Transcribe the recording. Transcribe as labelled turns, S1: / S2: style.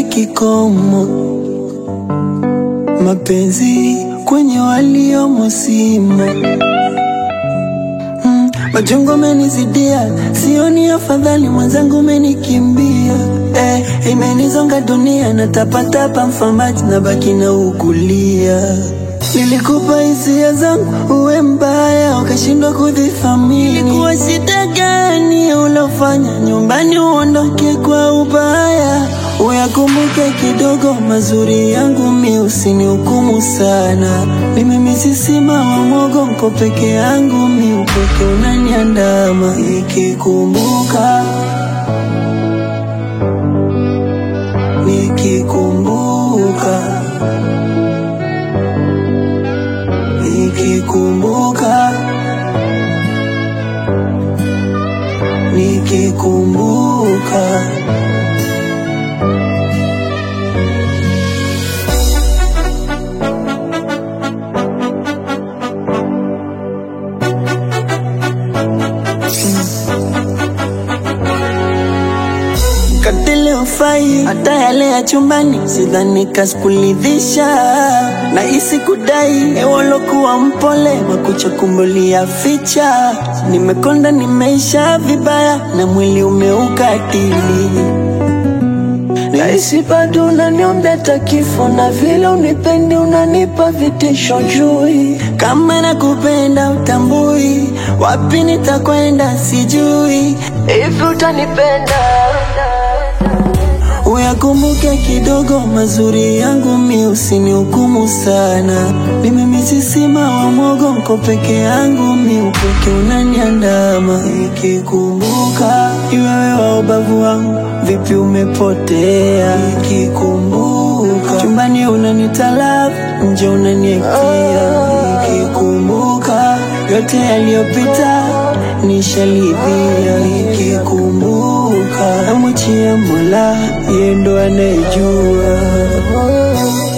S1: kikomo, mapenzi kwenye waliomo simo. Mm, machungu amenizidia, sioni afadhali, mwenzangu umenikimbia. Eh, imenizonga dunia, natapatapa mfamaji, na baki na ukulia. Nilikupa hisia zangu uwe mbaya, ukashindwa kudhifamini. Ilikuwa shida gani ulofanya nyumbani uondoke kwa ubaya? Uyakumbuke kidogo mazuri yangu, mi usinihukumu sana. Mimi misisima wa mwogo, mko peke yangu, mi upweke unaniandama. Nikikumbuka, nikikumbuka, nikikumbuka, nikikumbuka. Katile ufai hata yale ya chumbani, sidhani kasikuridhisha na isi kudai ewolokuwa mpole makucha kumbulia ficha. Nimekonda nimeisha vibaya na mwili umeukatili Nahisi bado unaniombea hata kifo, na vile unipendi unanipa vitisho jui. Kama nakupenda utambui, wapi nitakwenda sijui. Hivi utanipenda? Uyakumbuke kidogo mazuri yangu, mi usinihukumu sana. Mimi misisima wa mwogo, mko peke yangu, mi upweke unaniandama. Nikikumbuka iwewe wa ubavu wangu, vipi umepotea? Nikikumbuka chumbani unanitalafu, nje unaniekia. Nikikumbuka yote yaliyopita nishalidhia. Nikikumbuka namwachia Mola, yeye ndo anayejua.